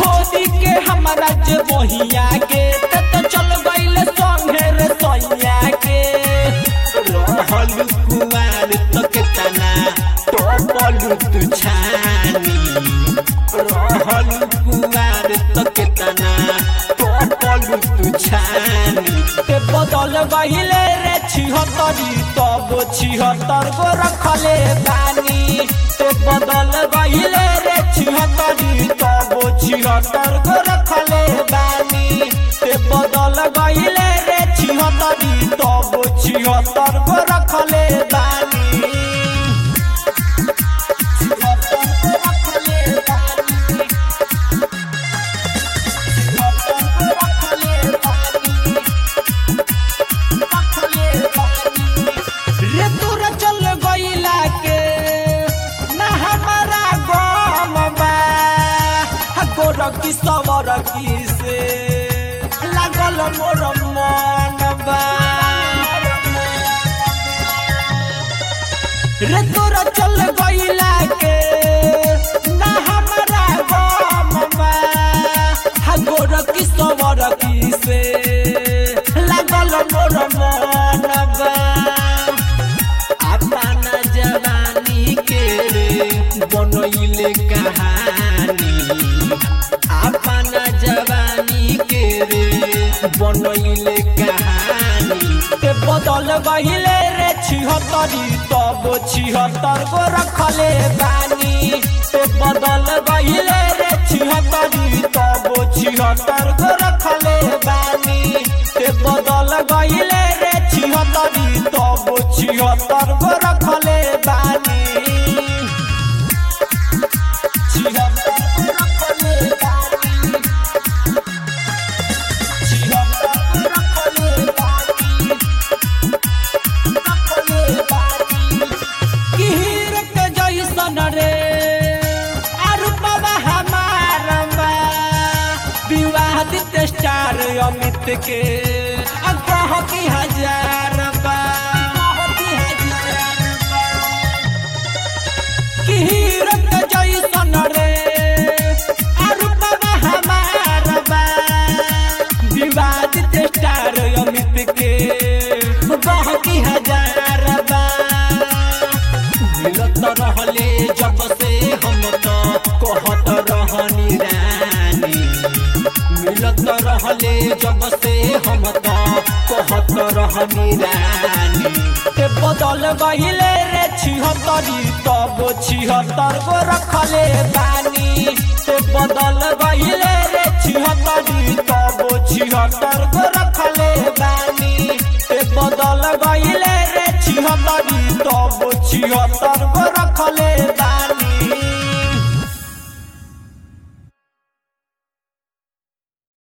छोड़ी के हमारा जे बहिया के ते तो चल गइल संगे रे सैया के रहल कुमार तो केतना टोपलू तू छानी रहल कुमार तो केतना टोपलू तू छानी ते बदल गइले रे छिहत्तरी तब छिहत्तर गो रखले बानी ते बदल गइले रे छिहत्तरी तब छिहत्तर गो रखले बानी ते बदल गइले रे छिहत्तरी तब छिहत्तर गो रखले बानी छिहत्तर गो रखले बानी छिहत्तर गो रखले बानी रे तोरा चल गइला के ना हमारा गम बा हा गोरकी सवरकी से लागल मोर मन बा रे तोरा चल गइला के ना हमारा गम बा हा गोरकी सवरकी से लागल मोर मन बा अपना जवानी के रे बनैले कहानी अपना जवानी के रे बनैले कहानी ते बदल गहिले रे छिहत्तरी तब छिहत्तर गो रखले बानी ते बदल गहिले रे छिहत्तरी तब छिहत्तर गो रखले बानी ते बदल गहिले रे छिहत्तरी तब छिहत्तर गो रखले बानी छिहत्तर गो रखले बानी छिहत्तर गो रखले बानी किहिर के जैसन रे अरुपवा हमार बा विवादित स्टार अमित के अगह की हजार बा किहिर के जैसन रे अरुपवा हमार बा विवादित स्टार अमित के गह की हजार बा मिलत रहले जब से हम तो कहत रहनी रानी मिलत रहले जब से हम तो कहत रहनी रानी ते बदल गहिले रे छिहत्तरी तब छिहत्तर गो रखले बानी ते बदल गहिले रे छिहत्तरी तब छिहत्तर गो रखले बानी ते बदल गहिले रे छिहत्तरी तब छिहत्तर गो रखले बानी